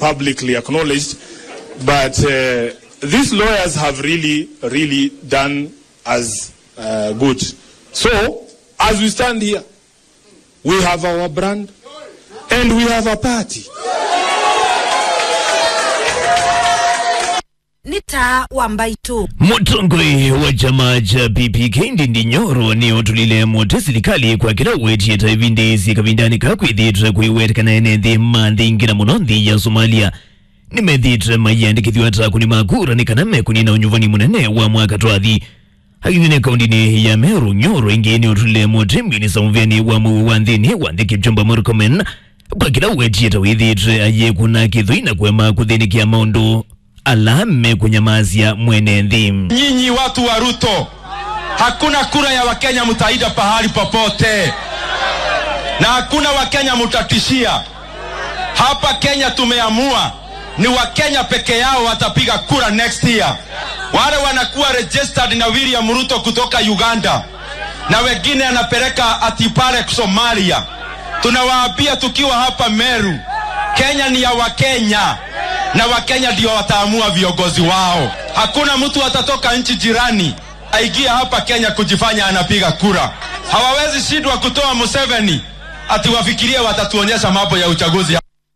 publicly acknowledged. But uh, these lawyers have really, really done as uh, good. So, as we stand here, we have our brand and we have a party. nĩ ta wa mbaitu mutongwe wa chama cha PPK Ndindi Nyoro ni otulile mote serikali kwa kila wetie taivindisi kavindani kakwithitwe kuiwetekana ene nthi manthi ngira muno nthi ya Somalia nimethitwe maiyandikithwa ta kuni makura ni kana mekunina unyuvani munene wa mwaka twathi hakinene kaundini ya Meru Nyoro ingi ni otulile mote mbini samuveni wa mu wa nthini wa nthi Kipchumba Murkomen kwa kila wetie tawithitwe aye kuna kithuina kwema kuthinikia maundu alame kunyamazia mwene nthi Nyinyi watu wa Ruto, hakuna kura ya Wakenya mtaida pahali popote, na hakuna Wakenya mtatishia hapa. Kenya tumeamua ni Wakenya peke yao watapiga kura next year. Wale wanakuwa registered na William Ruto kutoka Uganda na wengine anapeleka ati pale Somalia. Tunawaambia tukiwa hapa Meru, Kenya ni ya Wakenya na Wakenya ndio wataamua viongozi wao. Hakuna mtu atatoka nchi jirani aingie hapa Kenya kujifanya anapiga kura. Hawawezi shindwa kutoa Museveni ati wafikirie watatuonyesha mambo ya uchaguzi.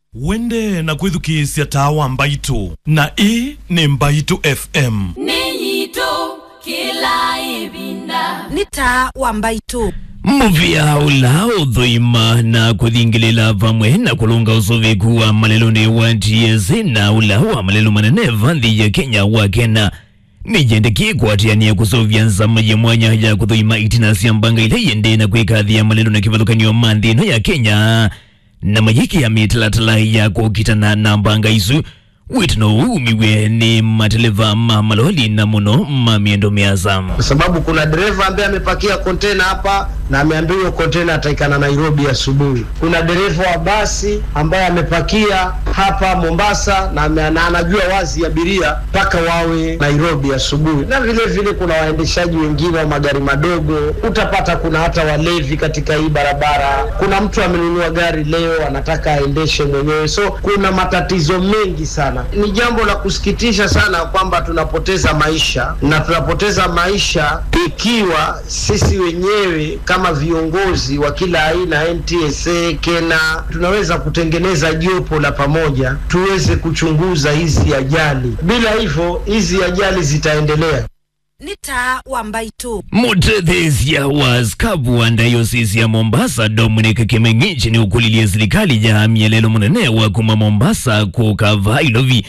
wende na kwithukiisya tawa mbaitu na ii ni mbaitu fm Ninyito kila ibinda. nĩ ta wa mbaitu muvia ula uthuima na kuthingilila vamwe na kulunga usoviku wa maleloni wa TSC na ula wa malelo manene vanthi ya Kenya wa kena nijendekie kwatiania kusovya nzama ya mwanya ya kuthuima itina sia mbanga ile yende na kwikathia malelo na kivathukanio manthino ya Kenya na mayiki ya mitalatala ya kukitana na mbanga isu witino umiwe ni mateleva ma maloli na muno ma miendo miasa kwa sababu kuna dereva ambaye amepakia kontena hapa na ameambiwa hiyo kontena ataikana Nairobi asubuhi. Kuna dereva wa basi ambaye amepakia hapa Mombasa na, ame, na anajua wazi abiria mpaka wawe Nairobi asubuhi. Na vile vile kuna waendeshaji wengine wa magari madogo, utapata kuna hata walevi katika hii barabara. Kuna mtu amenunua gari leo anataka aendeshe mwenyewe, so kuna matatizo mengi sana. Ni jambo la kusikitisha sana kwamba tunapoteza maisha na tunapoteza maisha ikiwa sisi wenyewe kama viongozi wa kila aina NTSA, Kena, tunaweza kutengeneza jopo la pamoja tuweze kuchunguza hizi ajali. Bila hivyo hizi ajali zitaendelea. nĩ ta wa mbaitu mutethesia wa skabu wa dayosisi ya Mombasa Dominic Kimeng'ichi ni ukulilie serikali ya mielelo munene wa kuma Mombasa kukava ilovi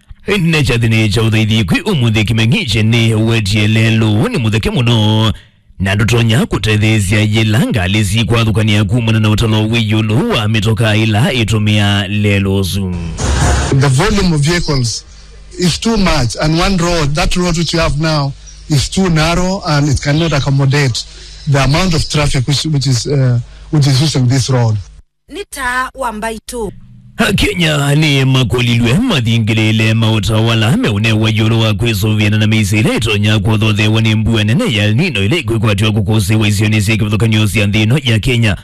ne chathini cha uthaithi kwi umuthi Kimeng'ichi ni wetie lelo ni mutheke muno na ndotonya kutethesia yila ngali sikwathukania kumana na utalo wiyulu wa mitoka ila itumia lelo zu the volume of vehicles is too much and one road that road which we have now is too narrow and it cannot accommodate the amount of traffic which, which is uh, which is using this road nĩ ta wa mbaitu Kenya ni makolilwe mathingilile mautawala meune wa yulu wa kwisuviana na misile itonya kwothothewa ni mbua nene ya El Nino ile kwikwatiwa kukusiwa isioni sia kivuthukanio cia nthi ino ya Kenya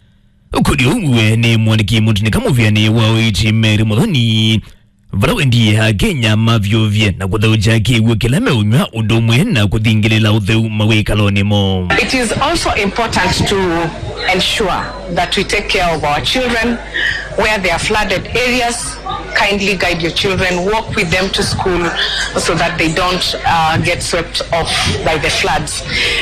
kuri umwe ni mwaniki mutini kamuvyani wa uiti Mary Muthoni vala wendie ha Kenya mavyuvye na kuthauja kiwu kila meunywa undu umwe na kuthingilila utheu mawikaloni mo It is also important to ensure that we take care of our children where they are flooded areas. Kindly guide your children, walk with them to school so that they don't uh, get swept off by the floods.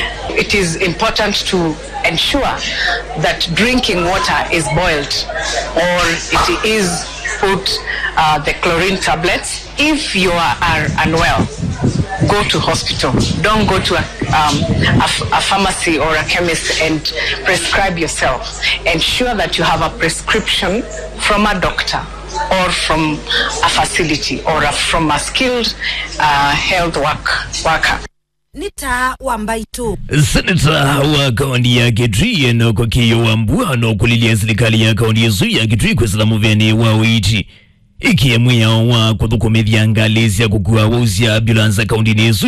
It is important to ensure that drinking water is boiled or it is put uh, the chlorine tablets. If you are, are unwell, go to hospital. Don't go to a, um, a, f- a pharmacy or a chemist and prescribe yourself. Ensure that you have a prescription from a doctor or from a facility or a, from a skilled uh, health work, worker. nĩ ta wa mbaitu seneta wa kaunti ya kitui enoko kiyo wambua nokulilia serikali ya kaunti isu ya kitui kwisila muveni wa uiti ikie mwiyao wa kuthukumithia ngali cia kukua wausya ambulansa kaunti-ini isu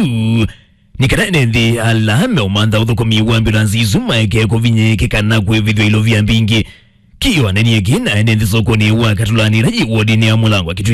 nikana nthi ala meumantha uthukumi wa ambulansi isu maeke kuvinyikikana kwivithwa ilovya mbingi kiyo anenie kina ene nthi sokoni wa katulani raji wodini ya mulango wa kitui